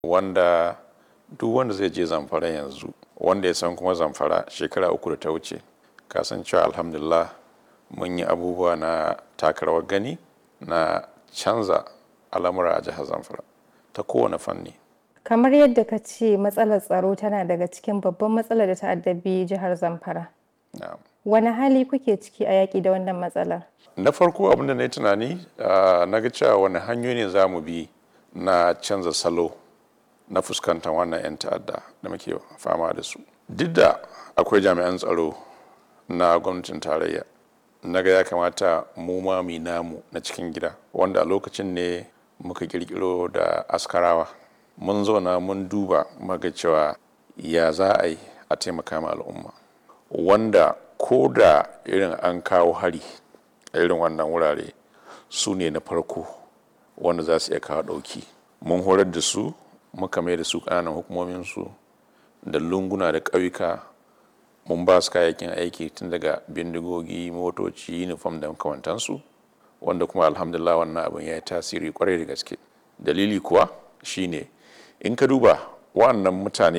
wanda duk wanda zai je zamfara yanzu wanda ya san kuma zamfara shekara uku da ta wuce kasancewa alhamdulillah mun yi abubuwa na takarawar gani na canza al'amura a jihar zamfara ta kowane fanni Kamar yadda ka ce matsalar tsaro tana daga cikin babban matsalar da ta addabi jihar Zamfara. Na'am. Wani hali kuke ciki a yaƙi da wannan matsalar? na farko abin da na yi tunani ah, na ga cewa wani hanyoyi ne za mu bi na canza salo na fuskantar wannan 'yan ta'adda da muke fama da su duk da akwai jami'an tsaro na gwamnatin tarayya na ga ya kamata mu ma mu yi namu na cikin gida wanda a lokacin ne muka kirkiro da askarawa mun zauna mun duba muga cewa ya za a yi a taimaka ma al'umma wanda ko da irin an kawo hari a irin wannan wurare su ne na farko wanda za su iya kawo ɗauki mun horar da su muka mai da su ƙananan hukumominsu da lunguna da ƙauyuka mun ba su kayayyakin aiki tun daga bindigogi motoci uniform da makamantansu wanda kuma alhamdulillah wannan abin ya yi tasiri kwarai da gaske dalili kuwa shine in ka duba wannan mutane